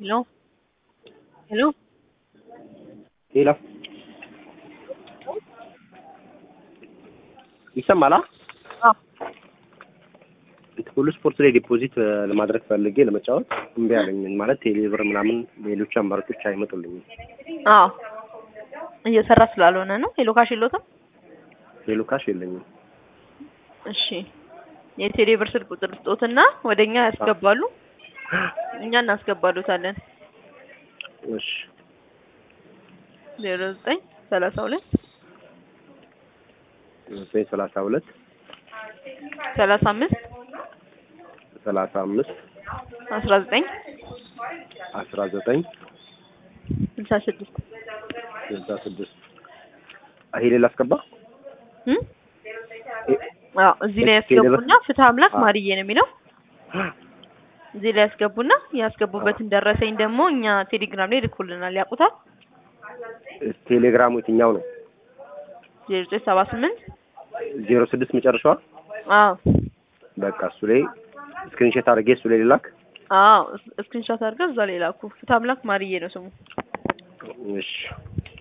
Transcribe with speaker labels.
Speaker 1: Hello? Hello?
Speaker 2: ሌላ ይሰማላ?
Speaker 1: አዎ
Speaker 2: ሁሉ ስፖርት ላይ ዲፖዚት ለማድረግ ፈልጌ ለመጫወት እምቢ አለኝ። ማለት ቴሌብር ምናምን ሌሎች አማራጮች አይመጡልኝም።
Speaker 1: አዎ እየሰራ ስላልሆነ ነው። ሄሎ ካሽ የለዎትም?
Speaker 2: ሌሎ ካሽ የለኝም።
Speaker 1: እሺ የቴሌ ብር ስልክ ቁጥር ስጦትና ወደኛ ያስገባሉ፣ እኛ እናስገባሉታለን።
Speaker 2: እሺ
Speaker 1: ዜሮ ዘጠኝ ሰላሳ ሁለት
Speaker 2: ዘጠኝ ሰላሳ ሁለት
Speaker 1: ሰላሳ አምስት
Speaker 2: ሰላሳ አምስት
Speaker 1: አስራ ዘጠኝ
Speaker 2: አስራ ዘጠኝ
Speaker 1: ስልሳ ስድስት
Speaker 2: ስልሳ ስድስት ይሄ ሌላ አስገባ
Speaker 1: እም? አዎ እዚህ ላይ ያስገቡና ፍትህ አምላክ ማርዬ ነው የሚለው እዚህ ላይ ያስገቡና ያስገቡበትን ደረሰኝ ደግሞ እኛ ቴሌግራም ላይ ልኩልናል። ያውቁታል?
Speaker 2: ቴሌግራሙ የትኛው ነው?
Speaker 1: ዜሮ ዘጠኝ ሰባ ስምንት
Speaker 2: ዜሮ ስድስት መጨረሻዋ።
Speaker 1: አዎ
Speaker 2: በቃ እሱ ላይ ስክሪንሾት አድርጌ እሱ ላይ ልላክ።
Speaker 1: አዎ ስክሪንሾት አድርገን እዛ ላይ ላኩ። ፍትህ አምላክ ማርዬ ነው ስሙ።
Speaker 2: እሺ